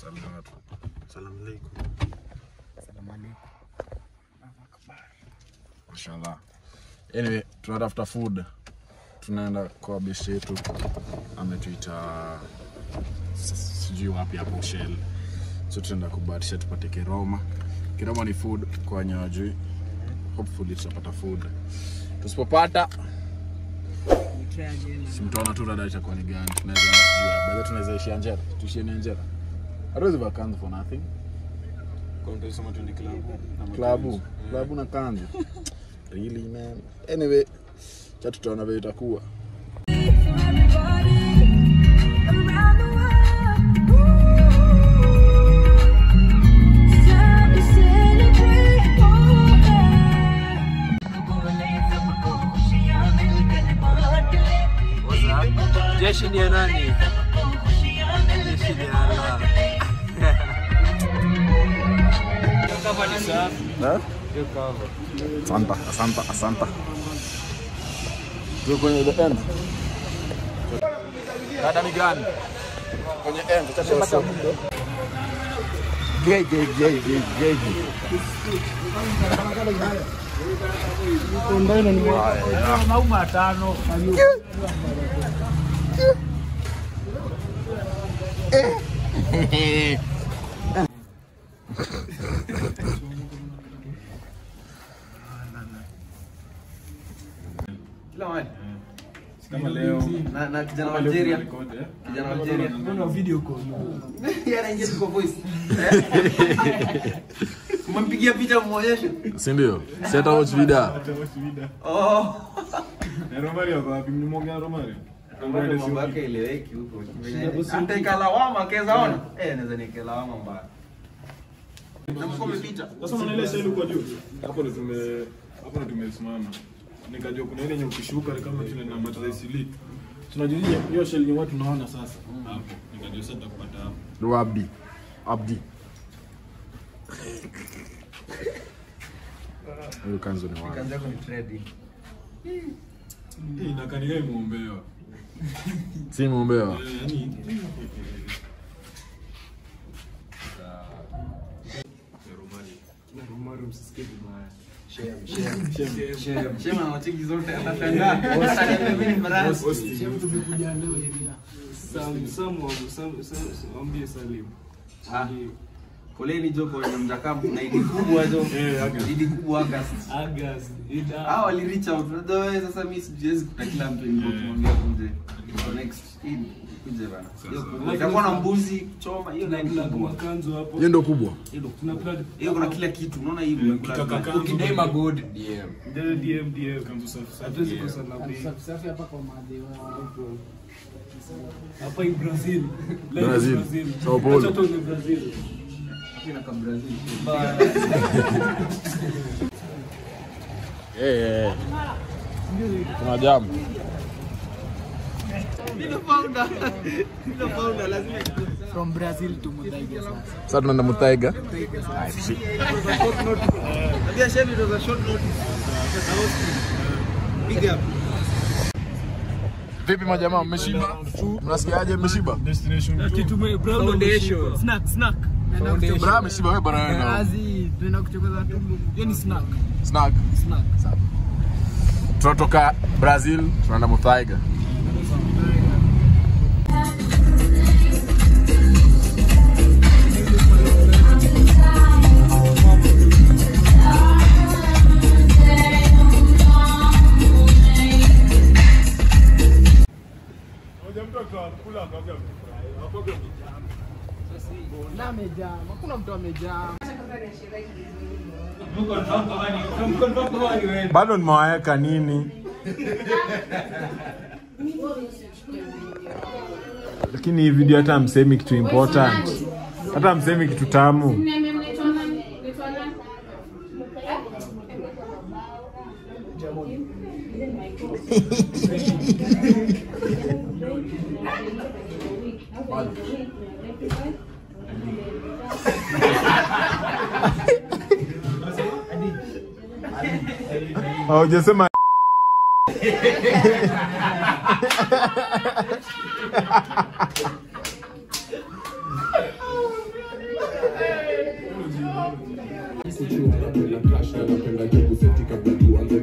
Salawatu. Salamu alaikum. Mashallah. Anyway, tunatafuta food. Tunaenda kwa best yetu. Ametuita s- sijui wapi hapo Shell. So tunaenda kubahatisha tupate kiroma. Kiroma ni food kwa wenye wajui. Hopefully tutapata food. Tusipopata si mtaona tu rada itakuwa ni gani. Tunaweza sijui. Baada tunaweza ishia Njera. Tuishie ni Njera. Hatuwezi vacant for nothing. klabu klabu na kanzu really man anyway cha tutaona vile itakuwa Jeshi ni ya nani? Jeshi ni ya Allah. Kama ni safi, Eh? hiyo cover. asanta asanta asanta tuko kwenye the end dada ni gani kwenye end cha show gay gay gay gay gay Mauma tano. Kila mahali. Kama leo na, na kijana wa Algeria. Kijana wa Algeria. Mbona video call? Yeye anaingia tu kwa voice. Umempigia picha muonyeshe. si ndio set watch video Oh. Romario kwa wapi? Mlimwongea Romario? Ambaye mambo yake eleweki huko. Hata ikalawama keza ona. Eh, naweza nikalawama mbaya. Na mko umepita. Sasa unaona ile shell kwa juu? Hapo ndo tume hapo ndo tumesimama. Nikajua kuna ile yenye ukishuka ni kama tuna na matata isili. Tunajua hiyo- hiyo shell yenye watu tunaona sasa. Hapo. Nikajua sasa tutakupata hapo. ndo abdi abdi huyu kanzu ni wapi Kazi yako ni trading. Eh, inakaa ni kama imeombewa. si muombewa Eh, yaani Shema anacheki zote atashangaa. Wasaniambia mimi ni barasi. Sam Sam wa- Sam Sam ambie Salim. Ah. Poleni jo kwa wenye mjakaa na idi kubwa jo. Eh, August. Idi kubwa August. Agas, Ida. Ah, wali reach out. Unajua wewe sasa mimi siwezi kuta kila mtu ni kumwambia kuje. So next Eid kuje bana. Hiyo kubwa. Itakuwa na mbuzi kuchoma hiyo na Tuna kubwa. makanzo hapo. hiyo ndo kubwa Hiyo Tuna plug. hiyo kuna kila kitu. Unaona hivi umekula. Kaka- Ukidai magod DM. Ndio DM DM. kanzu safi safi. Hatuwezi kosa na bei. Hapa in Brazil. Live Brazil. Brazil. Sao Paulo. Acha tuone Brazil. Kina ka Brazil. Eh, eh. kuna jamu Ndio founder. Ndio founder lazima from Brazil to Muthaiga sasa. sasa tunaenda mutaiga Ndio chef it was a short notice. Big up. vipi majamaa mmeshiba mnasikiaje mmeshiba Destination two. Kitume brown Foundation. Snack snack. bra ameshiba wewe bana wewe na Kazi tunaenda kuchokoza tumbo. Hiyo ni snack. snack Snack. tunatoka brazil tunaenda muthaiga Na amejaa. Hakuna mtu amejaa. bado nimewaweka nini lakini hii video hata msemi kitu important hata msemi kitu tamu haujasema napenda crash na napenda jobu seti kabla tuanze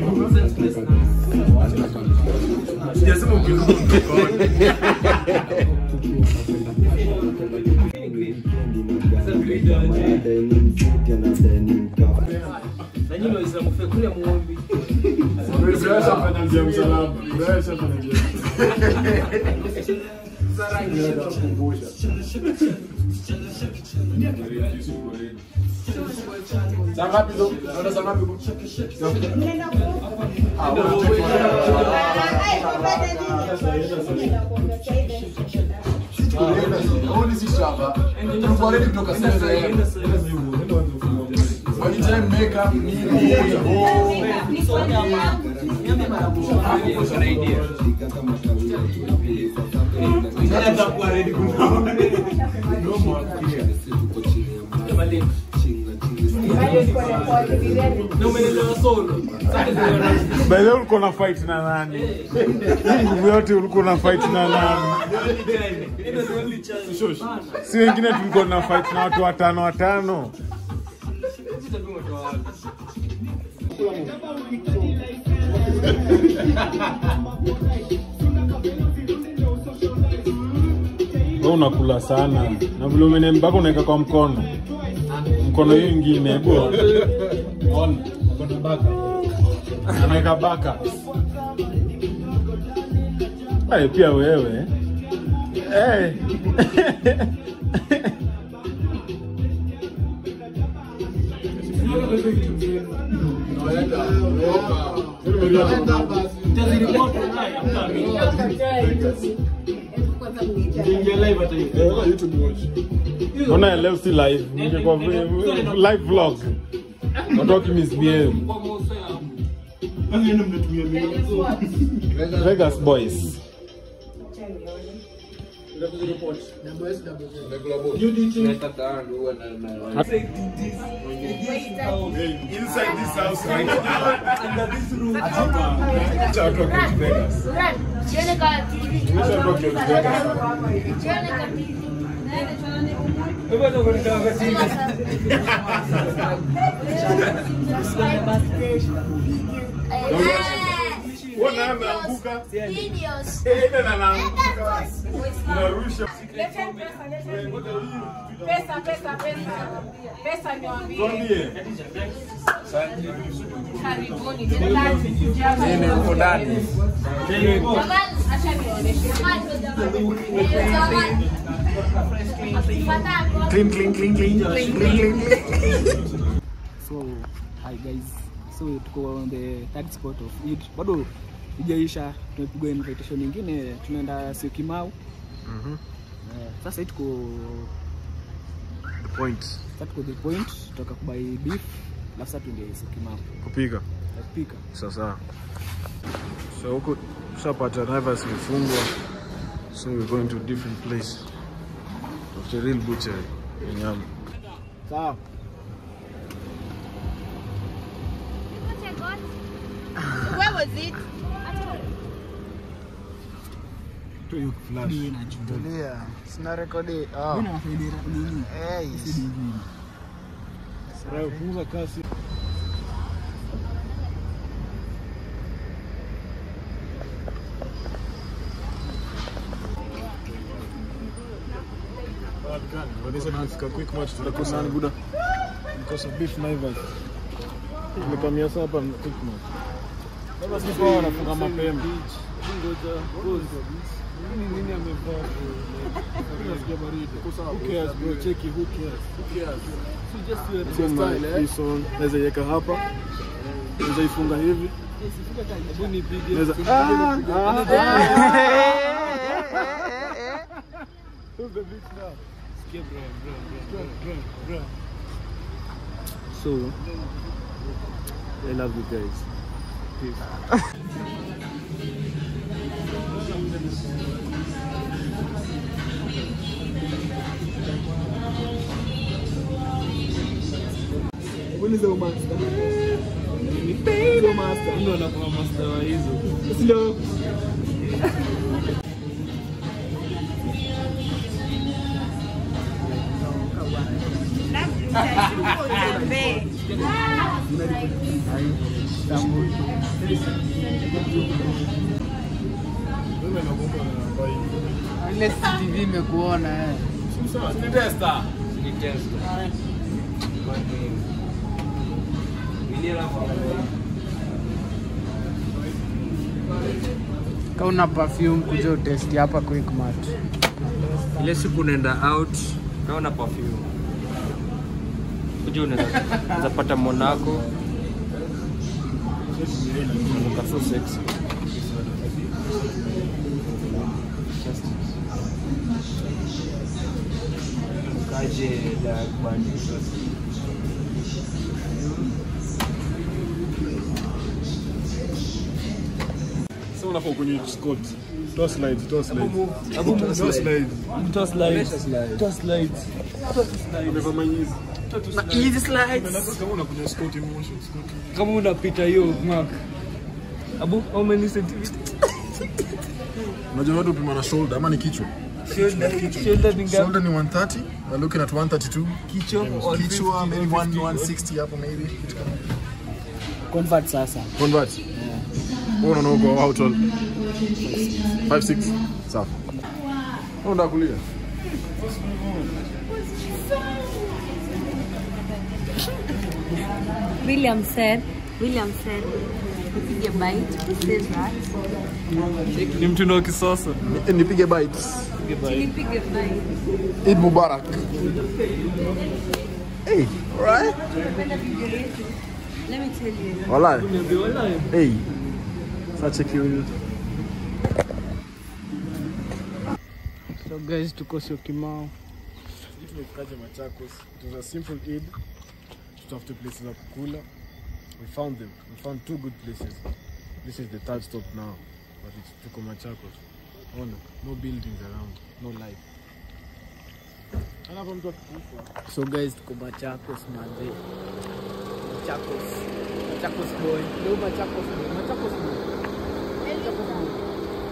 Sijasema ukiruka mkono. Na nyinyi Waislamu fẹ́ kule muombi. Furahisha fanya njia ya msalaba. Furahisha fanya njia ya Saa ngapi hizo? Unaenda saa ngapi? Ah, Only si shamba. Tulikuwa ready kutoka sasa. Walitime makeup nini? Oh. Na umeelewa solo. By the way, ulikuwa na fight na nani? Hii nguvu yote ulikuwa na fight na nani? Si wengine tulikuwa na fight na watu watano watano. Wewe unakula sana na vile umene mpaka unaweka kwa mkono mkono hiyo ingine bro. Ona, mkono baka anaweka baka. Ay, pia wewe hey. Mbona leo si live? Ningekuwa live vlog. Watu wakimisbehave. Vegas boys. Inside this house right Under this roof. Acha watu wa Coach Vegas. Wewe ndio unataka kasini. Mbona ameanguka? Enda na anaanguka. Unarusha. Pesa, pesa, pesa. Pesa niwaambie. Tuambie. Karibuni. Nini uko ndani? Jamani, acha nionyeshe. Clean, clean, clean, clean. Clean, clean, clean. So, hi guys. So tuko on the third spot of Eid. Bado ijaisha, tumepigwa invitation nyingine, tunaenda Syokimau. Mhm. Eh, sasa hii tuko The point. sasa tuko the point, tutaka kubai beef, alafu sasa tuende Syokimau. Kupika. Tutapika. Sasa. So huko tushapata Naivas imefungwa. So we're going to a different place. Of the real butchery. in Nyama. Sawa. Where was it? Tulia. Sina rekodi. Oh. Hey. Sasa punguza kasi. Wanaweza tunafika quick match tutakosa nani buda? Nikosa beef Naivas. Nimekamia sasa hapa quick match. Naivas ni kwa wanafunga mapema. Ngoja nini nini amevaa? Nasikia baridi. Who cares bro? Cheki who cares? Who cares? Sio style eh. So naweza iweka hapa. Naweza ifunga hivi. Naweza ah, Who's the bitch now? Sikia bro, bro, bro, bro, bro. So, I love you guys. Peace. Uliza umaster. Sio master. Ndio anakuwa master wa hizo. Sio. Ile CCTV imekuona eh. Kama una perfume kuja utesti hapa Quickmart. ile siku unaenda out naona perfume kuja unaweza unaweza pata Monaco Unanuka so sexy kaje da bandi Sasa unafaa kwenye Scott. Toa slides, toa slides. Toa slides. Toss lights toss lights Umevaa manyizi. easy slides Sasa kama unakunywa Scott emotion, Scott. kama unapita hiyo mark abu how many centimeters unajua watu upima na shoulder ama ni kichwa shoulder shoulder ni ngapi shoulder ni 130 we're looking at 132 kichwa or kichwa maybe 1 160 hapo maybe kitu kama Convert sasa. convert wewe unaona uko how tall 5 6 sawa wewe unataka kulia William said, William said, nipige bite, he says that. ni mtindo wa kisasa nipige bites Nipige bite. Eid Mubarak hey alright Napenda video yetu. Let me tell you. wallahi hey such a cute So guys tuko Syokimau. Sisi tumefikaje Machakos. It was a simple Eid. Tutafute places za kukula. We found them. We found two good places. This is the third stop now. But it's tuko Machakos. Ona, no buildings around, no life. Hapa mtu akikufa. So guys tuko Machakos manze. Machakos. Machakos boy. Leo Machakos boy. Machakos boy. Machakos boy.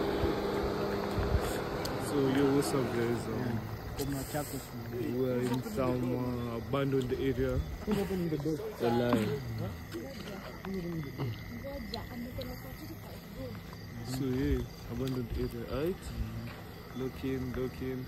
So yo, what's up guys? Um, Tuko Machakos boy. we're in some uh, abandoned area. Wallahi. So yeah, abandoned area, right? Look in, look in.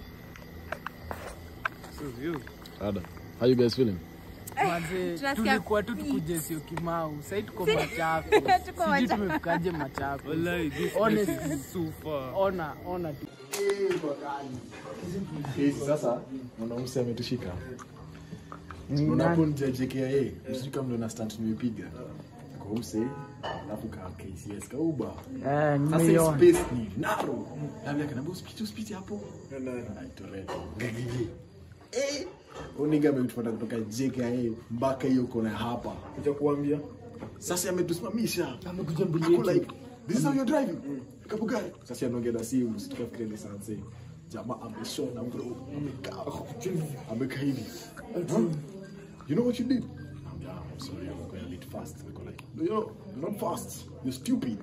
So you. Ada how you guys feeling Manze, tunasikia tulikuwa tu tukuje Syokimau. Sasa tuko Machakos. Tuko Sijui Machakos. tumefikaje Machakos. Wallahi, this Honestly. place is so far. Ona, ona tu. sasa mwanamse ametushika Nani? unaponja JKIA msika ndo na stunt nimepiga kwa umse alafu ka KCS ka uba Eh, sasa hii nimeiona. space ni naro labda kanambia usipite usipite hapo aitorete ngigigi eh uniga ametupata kutoka JKIA mpaka hiyo kona hapa Kuja kuambia. sasa ametusimamisha amekuja mbele like this is how you're driving kabugari sasa anaongea na simu situkafikiria ni sanse jamaa ameshona bro amekaa amekaa hivi Huh? you know what you did yeah, I'm sorry I'm going a bit fast Niko like no you're not, you're not fast you're stupid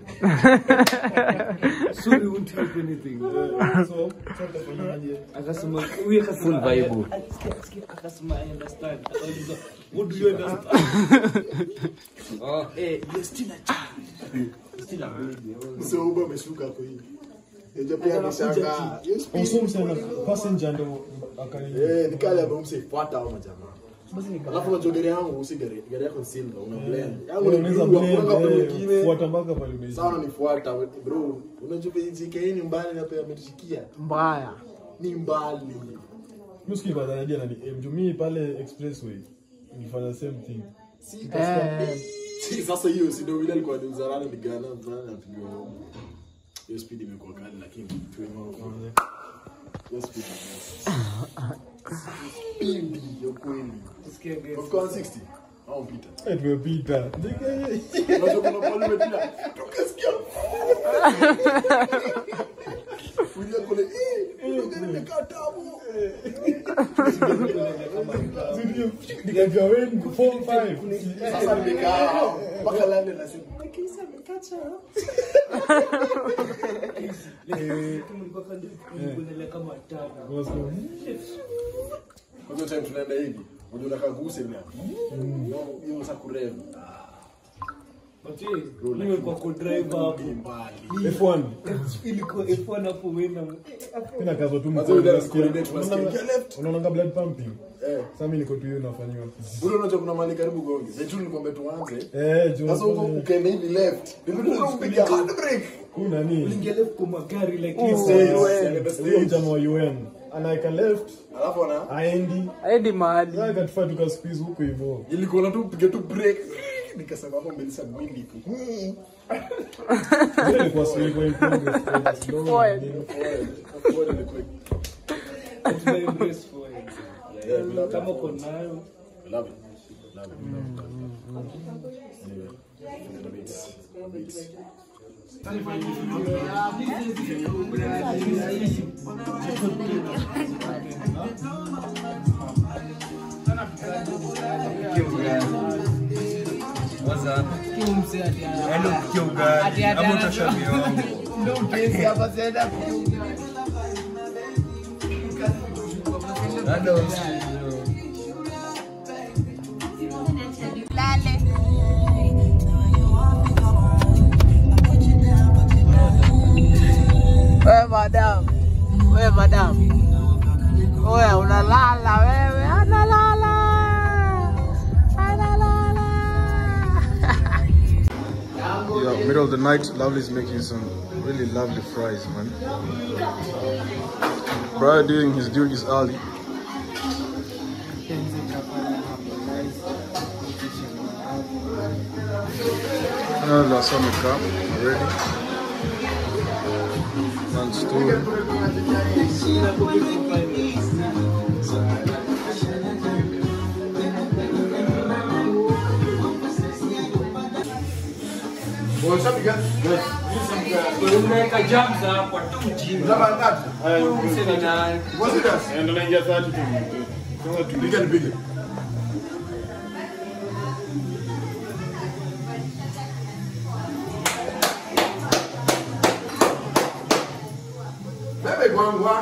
sorry won't help anything So, sasa tunafanyaje? akasema huyu akasema full vibe akasema i understand akauliza what do you understand oh eh you're still a child still a baby so uba ameshuka hapo hivi Eja pia ameshangaa Hiyo speed. Also, msana passenger ndo akani eh nikali amemse fuata hao majamaa alafu unajua gari yangu usi gari gari yako ni silver una blend yangu ni unaweza blue hakuna blend kama eh, mwingine fuata mpaka pale umeisha. sawa nifuata bro unajua JKIA ni mbali na pia ametushikia Mbaya. ni mbali Mimi sikii kwa daraja na ni mjuu mimi pale expressway nilifanya the same thing. Si Eh, si sasa hiyo si ndio vile alikuwa ni uzarana ni gana mvana na pigwa hiyo speed imekuwa kali lakini tuwe hiyo speed speed ya kweli Unafika 160 au pita Eh, tumepita. unajua kuna pale umepita tukasikia Kuja kule eh ndio gari imekaa tabu Nikajua wewe ni 4 5. sasa nimekaa mpaka lande nasema kisa amekacha kama tano Kwanza time tunaenda hivi. unajua unakaguse vile Ndio, hiyo sasa kurev nimekuwa kudrive hapo F1 ilikuwa F1 hapo wena tena kazo tu Mazuri, mkono, that's coordinate, unaona- unasikia, "Get left." unaonanga blood pumping eh sasa mimi niko tu hiyo nafanywa ule unajua kuna mali karibu gonge sasa tu nikwambia tuanze eh juu sasa huko ukaenda hivi left ndio unapiga hard brake huu nani ingelef kwa magari like Yes, this yes, yes. huyo mjama wa UN anaeka left alafu ana aendi aendi mahali sasa katufaa tukasqueeze huko hivyo ilikuwa tu piga tu break nikasema hapo mbele sana mimi tu Ile ilikuwa slow, ilikuwa in progress, slow, Forward. nini. Forward ilikuwa- tuna embrace for it Yeah, kama uko nayo Love it. Love it. Anyway, the beats. Beats. wewe madam wewe madam wewe unalala wewe analala analala Yeah, middle of the night, Lovely's making some really lovely fries, man. Brian doing his duties early. Another summer cup already. One stool. unaweka jams hapo tu mjini Mse ni nani? And then I get that to Piga nipige. Bebe gwangwa.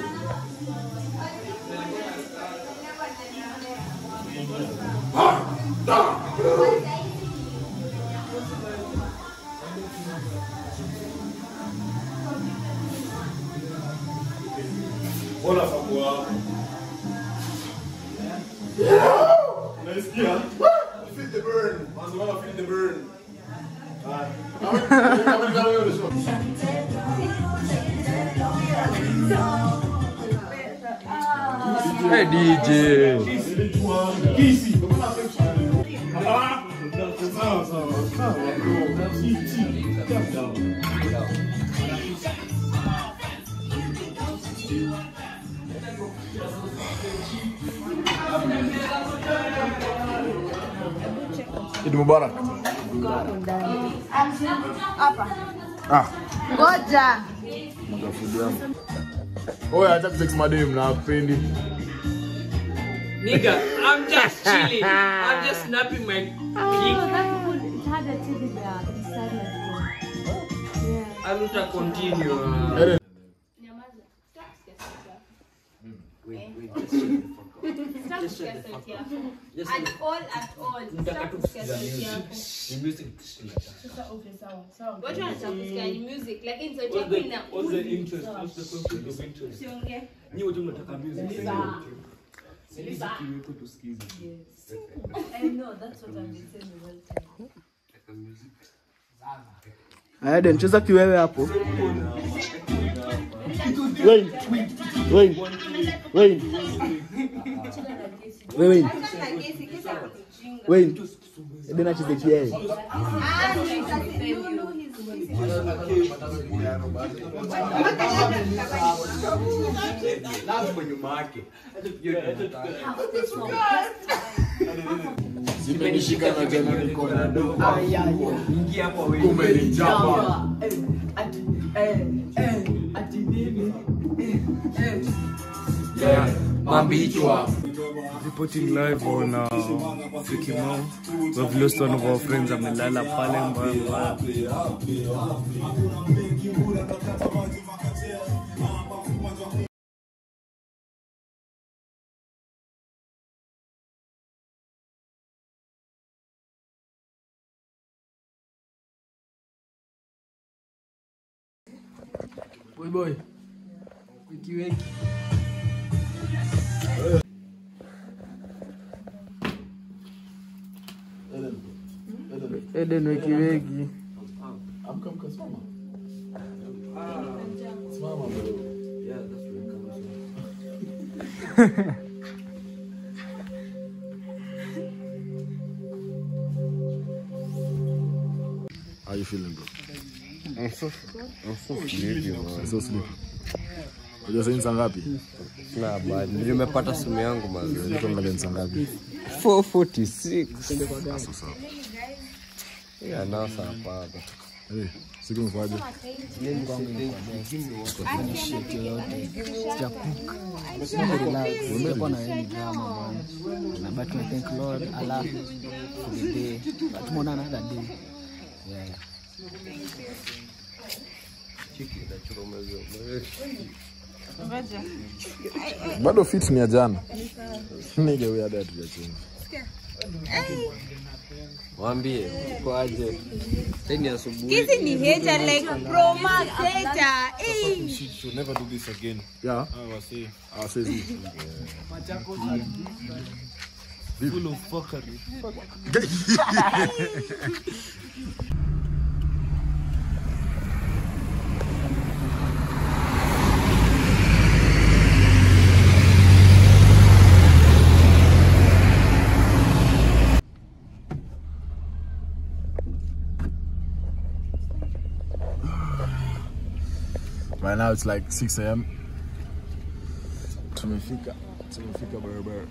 Ah, da. Bora fagua hapo. Unasikia? Feel the burn. Manzo wana feel the burn. Hey DJ. Sawa sawa. Sawa. Chi chi. Eid Mubarak. Hapa. Ah, Ngoja. mwaga food yangu. Oya, acha kusex madem na kupendi. Nigga, I'm just chilling. I'm just snapping my pic. Aluta continue. uh, At all, at all. Nataka tu kusikiza music. Ni music tusikiza. Watu wanataka kusikia ni music, lakini sauti What's yako the, ina what's the interest? What's the conflict of interest? usiongee. Nyi wote mnataka music. Aende nicheza kiwewe hapo. Wayne. Wayne. Wayne. Wayne. Wayne. Ede nacheze kiwewe. Zimenishika na tena niko na dogo. Ingia hapo wewe. Umenijamba. Mambichwa. reporting live on uh, Fikimau. We've lost one of our friends amelala pale mbaya mbaya. Boy boy. Wiki wiki. Eden wiki wiki. Amka amka simama. Simama bro. Yeah, that's where it comes from. How you feeling bro? I'm so, I'm so sleepy, man. So sleepy. Unajua sasa ni saa ngapi? Nah, bad. Nimepata simu yangu mazee. Tuangalie ni saa ngapi? 446. Sasa sawa. Yeah, now saa hapana. Eh, siku mkwaje? Shit yoyote. Sijakuka. Relax. Sijakuwa na any drama man. Na but I thank Lord Allah for the day. But tumeona another day. Yeah. Bado fit ni ya jana. Nige wewe hadi hatujachinja. Mwambie kwaje? Teni asubuhi. Hizi ni hater like pro max hater. Eh. She should never do this again. Yeah. Ah, wasi. Ah, sasa hivi. Full of fuckery. Right now it's like 6 a.m. Tumefika. Tumefika barabara.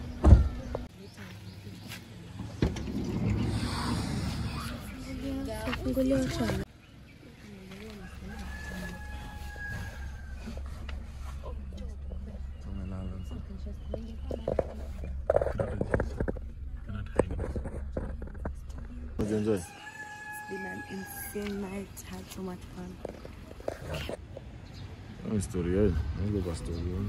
Enjoy. It's been an insane night. Had so much fun. Ni story yenu. Niko kwa story yenu.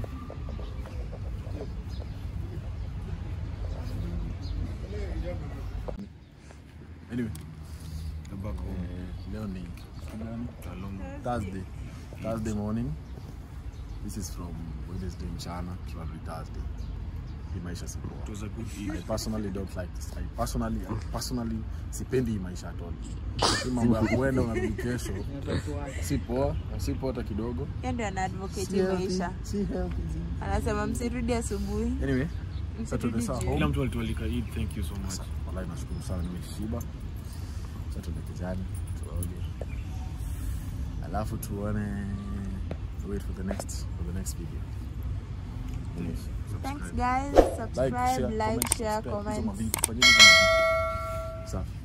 Anyway, eh, leo ni Thursday. Thursday morning. This is from Wednesday mchana. Tunarudi Thursday. Hii maisha si poa. It was a good I evening. personally don't like this. I personally, I personally sipendi hii maisha at all. Hii mambo ya kuenda unarudi kesho si poa, si poa hata kidogo. Yeye ndio ana advocate Si hii healthy, maisha. si healthy. Anasema msirudi asubuhi. Anyway, sasa tuende saa Kila home. mtu alitualika Eid, thank you so much. Wallahi nashukuru sana nimeshiba. Sasa tuende kijani, tuoge. Alafu tuone wait for the next for the next video. Anyway, Thanks subscribe. guys. Like, Subscribe, share, like, comment, share, subscribe. Hizo comment. mavitu, fanyeni hizo mavitu. Safi.